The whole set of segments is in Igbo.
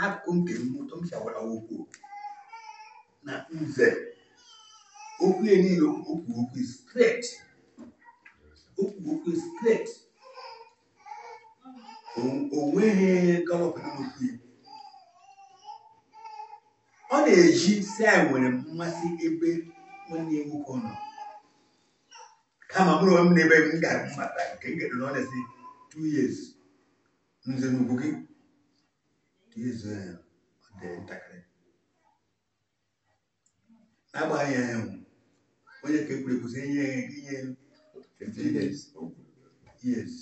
n'akụkụ nke m ụtọ m si agwara okwu na nze okwu ya niile okwu okwu straight okwu okwu straight o nweghị galọp n'okwu ya ọ na-eji si anyị nwere mmasị ebe nwanne ya nwoke nọ kama mụrụ onwe m n'ebe m gara mmata nke m gedoro ọnesi two years nze n'ugwu gị two years ọ dị ntakịrị n'agbaghị ya ahụ onye ka ekwuru ekwusi inye inye 15 years years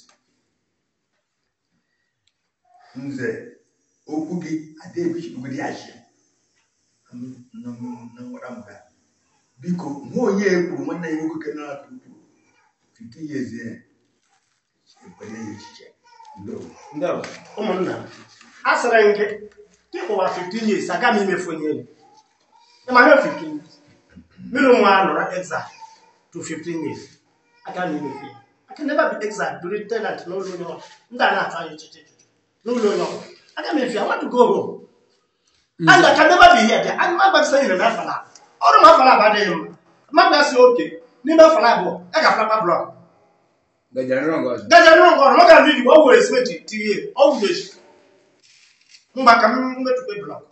nze okwu gị adịebichibugoro ya chi na ngwara m ga biko nwa onye ekwuru nwanne ya nwoke ke na-atụ ukwu 15 years ya ekwenye ya echiche ndo Ndewo. ụmụnna m, a sịrị m gị ịkwụwa 15 years aga m imefu onye elu ịma ihe 15 years mmiri nwa nọrọ exile to 15 years aga m imefu ya I can never be exile bụrụ tenant n'ụlọ onye ọbụla ndị a na-atụ anya echiche echiche n'ụlọ onye ọbụla aga m efi ya I want to go home and I can never be here there and my gbasịsa nyere m afọ na ọrụ m afọ na abụ adịghị mma mmadụ asị oke n'ime afọ na abụọ a ga-afụlapa blọk Gajere ngozi. gaja nínú ọgọrùn mọ́gà ní ìdìbò ọwọ́ èsì méjì tí yé ọwọ́ èsì mgba ka m metụkwe blọk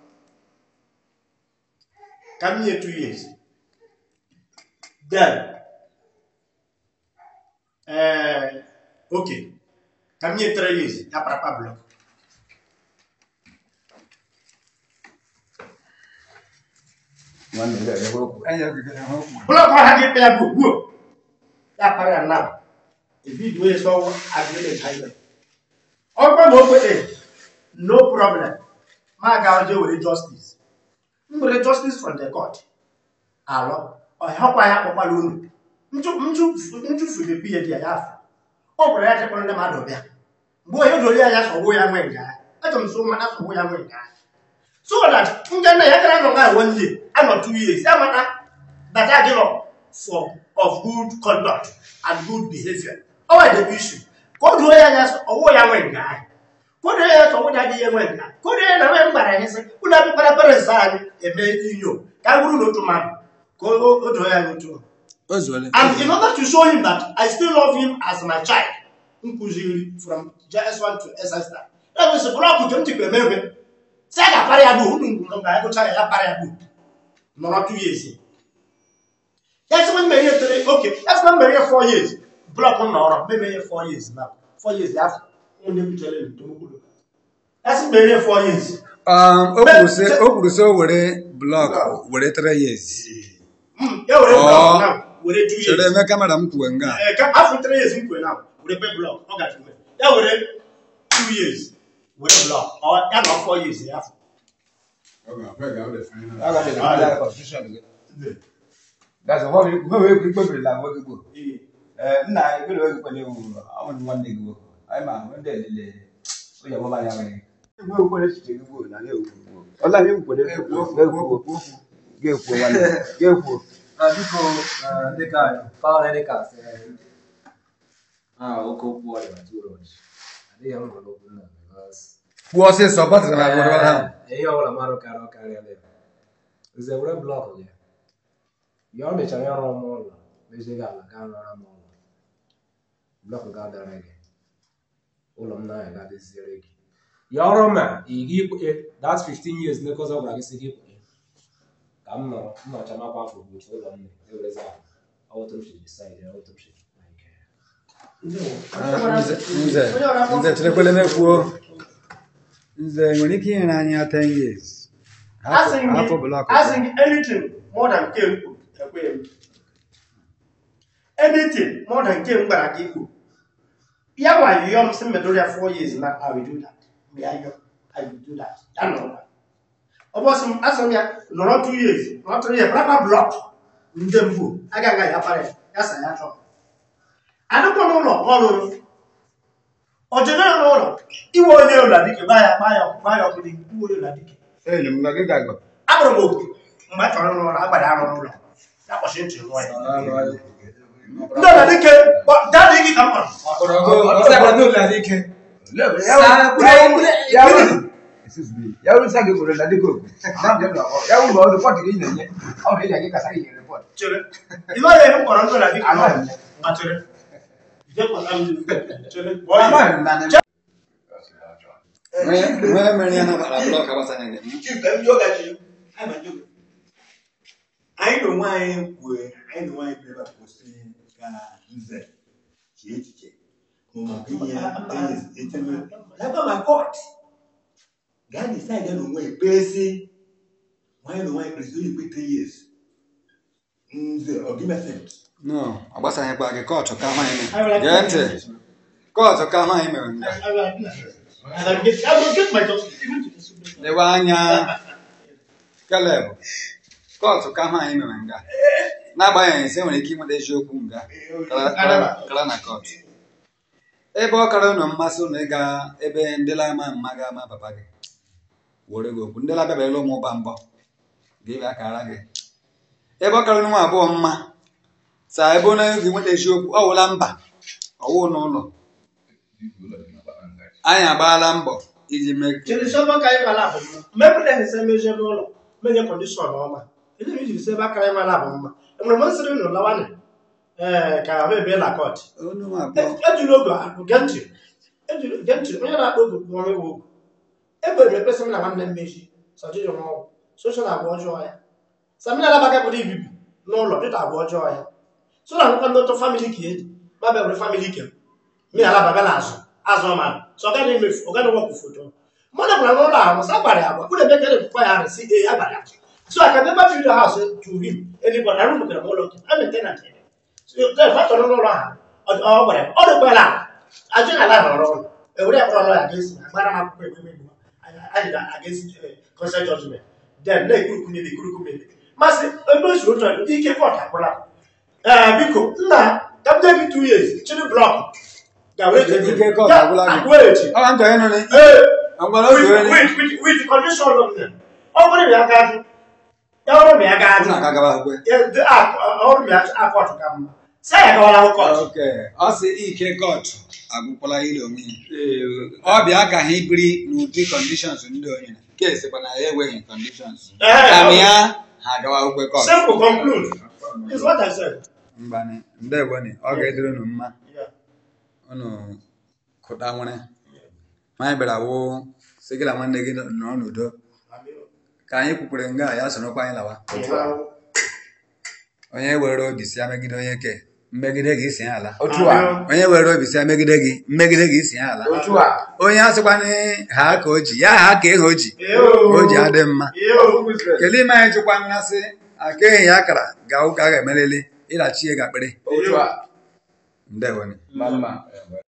ka m nye two years then eh ok ka m nye three years ya parapa blọk Nwanne ya ekwe okwu. Anya ogigere ha okwu. blọk ọha gị kpe ya bụ gbuo ya para ya now ebido onye sọ agreement anyị ọkwa ma okpete no problem ma ga je were justice m were justice from the court alọ ọhịakwa ya kpọkwala unu nchufu dị biye dị ya ya afọ ọ gwara ya chekpọrọ ndị mmadụ bịa mgbe onye doro ya ya sọgbu ya nwe nga ya achọrọ m so mmadụ sọgbu ya nwe nga ya so that ndị nna ya gara nọ ga one year anọ two years ya mata that I give up for of good conduct and good behavior ọwa the issue ka o doo ya anya sọ ọwụ ya nwe nga anyị ka o doo ya sọ ọwụ ya adịghị enwe nga ka o doo ya na nwe mgbara anyị sị unu abịakwara parents anyị eme inyo ka a bụrụ n'otu mmadụ ka o o doo ya n'otu O zuole. and in order to show him that I still love him as my child nkụziri from JS1 to SS ya bụ sị blọkụ nke m tikwa eme ebe si a ga-apara ya bụ unu ngwuru ga ya gụcha ya ya para ya bụ nọrọ two years ya sị m mere ihe tere oke ya sị m mere ihe four years blọkụ m nọrọ mebe ihe four years na four years ya afọ onye butere ntomokpuru ya sị m mere ihe four years Um, o kwuru sị o kwuru sị o were blọk were three years. Mm, ya were Ọ. blọkụ na were two Chere years eme kamera m kwuwe nga. Eh, ka afọ three years m kwere na were pe blọk ọ gaji eme ya were two years were blọk ọ ya na four years ya afọ Aga dị na ndị constitution gị. That's what we we we we kpebiri na nwoke gboo. Eh nna ekpere oge kwere ewu ọmụ nwanne gị nwoke. Anyị ma ndị elele onye ọgbọ anyị amaghị. Egwu ekwere echiche gị gboo na na-ekwu gboo. Ọla ihe kwere ekwu ga-ekwu ga-ekwu nwanne ga-ekwu. biko dịka kọlọ dịka oke okwu ọdịna too much adịghị m hụrụ okwu nna because Kwuo ọsịsọ batịrị na agwara ha. ihe ọbụla mmadụ karịa ọkarịa dị nze were blọkụ gị ya ọ mechara ịrụ m ụlọ mezie gị ala gaa rụọra m ụlọ blọkụ ga dara gị ụlọ m na-anya ga-adịziere gị ya ọrụ ma ị gị ikpe that 15 years nekọzọ gwara gị si gị ikpe ka m nọrọ m nọcha makwa afọ bụ otu ụlọ m na-ewerezi ala ọwụtụ m shiri decide ya ọwụtụ m shiri like Ah, Nze nze nze cherekwele mekwuo. Nze nwere ike inyere anyị ya 10 years. Hapụ asịghị hapụ gị blọk. asịghị gị anything more than nke m kwuru ekweghị m anything more than nke m gwara gị ikwu ya nwa yọọ m sị m medoro ya four years na I will do that mgbe ya yọ I will do that ya nọrọ ọ bụ sị m asị m ya nọrọ two years nọrọ three years rapa blọk ndị mbụ agaghị aga ya para ya ya sa ya chọọ adịkwa n'ụlọ ọrụrụ ọjọọ n'ụlọ iwe onye ụlọ dike gbaa ya gbaa ya gbaa ya ọkụ dị iwe onye ụlọ dike Enyi m na gị ga-agọ. agbara m oku mgbe a chọrọ n'ụlọ agbada arụ n'ụlọ ya kpọchi ntị nwa ya ndị ọla dike dadị gị ka m kpọrọ excuse me ya wuru sa gị gwere na dịka okwu na njem na ọrụ ya wuru ma ọ rịpọt gị na-enye ọ bụ ịja gị kasa gị nyere rịpọt chere ibe ya ihe mkpọrọ ndụ na dịka Amaghị m. ma chere je kpọta m chere kpọọ ya amaghị m na na Nwere mere ya nabara blọk agbasara gị. Chief, ka m jụọ gị ajụjụ. Anyị ma jụọ gị. anyị na onwe anyị kwue anyị na onwe anyị bịara kwụsị ka nze chee echiche ma maka inye etinye laba ma kot gaa decide na onwe ekpesi nwanyị na onwe anyị kpesịrị onye ikpe three years nze ọgimefet No, agbasaghịkwa gị kọtụ ka ahụ anyị mere. Gee ntị. Kọtụ ka ahụ anyị mere nga. And I get, I will get my justice even to the Supreme Court. Lewe anya Caleb. Kọtụ ka ahụ anyị mere nga. N'agbanyeghị sị nwere ike inweta eziokwu nga. Kara- kara- Kara na kọtụ. Ebe ọ kara unu mmasị unu ịga ebe ndị lama mma ga-ama papa gị. Were gị okwu. Ndị labịabarala ụmụ ụba mbọ. Ga-ebe akara gị. Ebe ọ kara unu nwa abụọ mma. Saa ebe onye gị nweta eziokwu. Ọ wụla mba. Ọwụ n'ụlọ. Anyị agbaala mbọ iji mee ka Chere sọ aka anyị mara abụ mma. Mmepụ na ese mezie n'ụlọ. Menye kọndishọn ọma. Ndị m jiri sị ebe aka anyị mara abụ mma. Enwere m nsịrị nụ lawanị. Ee, ka ahụ ebe la kọt. onu nwa abụọ. Ejiri oge ahụ gee ntị. Ejiri gee ntị. Onye na-akpọ oge bụ ọrụ ewu ogu. Egbere m ekpesị m na nwanne m mechi. Sọjiji m ọgwụ. Soshal agwa ọjọọ ya. Samina alabaga pụrụ ibibi n'ụlọ dịka agwa ọjọọ ya. So na akwụkwọ ndị ụtọ famili ka eji. Ma bịa were famili ke. Mi alababa na azụ. Azụ ọma. So ọ gaghị emefu. Ọ gaghị wepụ foto. mmadụ gwara n'ụlọ ahụ sị agbara ya agwa unu ebe kere bụkwa ya arịsị ee agbara ya so I can never build a house to him anybody arụ mekara m ụlọ nke a maintenance ya so then fa chọrọ n'ụlọ ha ọ ọ gwara ya ọ dịkwa ya ajụ na ala nọrọ ọrụ ewere ya kpọrọ lọya ga-esi agbara m akwụkwọ ekpeme egbu anyị ga-agesi consent judgment then na-ekwurukwu mmiri ekwurukwu mmiri masị ebe o siri ụtọ ndị ike kọt akwụla ee biko nna ka m gị two years chiri blọk ga-were Ike court agwụla gị. agwụechi Ọ ga ntọ ịnụ ni. ee Ọgbara with, oge onye. with, with, with the condition of them. Ọ bụrụ na ya ga-ajụ, ya bụrụ na ya ga-ajụ, Unu aka gaba akwụkwọ. ya dị a- ọ bụrụ na ya akọ ọtụ ka mma. Sị ya gawara akwụkwọ ọtụ. Ok, ọ sị ike kọtụ agwụkwala ile onwe ya. Ọ bịa ka ha ibiri n'ụdị kọndishọns ndị onye na. Keesi kwa na ya enweghị kọndishọns. Ee, Kama ya ha agawa akwụkwọ kọtụ. Simple conclude. Is what I said. Mgbani, ndewoni, ọ ga-edere unu mma. Yeah. Unu kụta nwere. Anyị bịara wụ sị gị na nwanne gị nọ n'udo. Ka anyị kwukwere nga ya sorokwa anyị lawa. Onye were obi si ya megide onye ke, mmegide gị si ya ala. otu a onye were obi si ya megide gị mmegide gị si ya ala otu a onye asịkwana ha ka o ji ya ha ka ihe o ji Yo. o ji adị mma Yo. kedu ime anyị chịkwa mmasị aka ehi ya akara ga ụka ga emeleli ịlachi ya ga akpịrị otu a ndewoni ma mma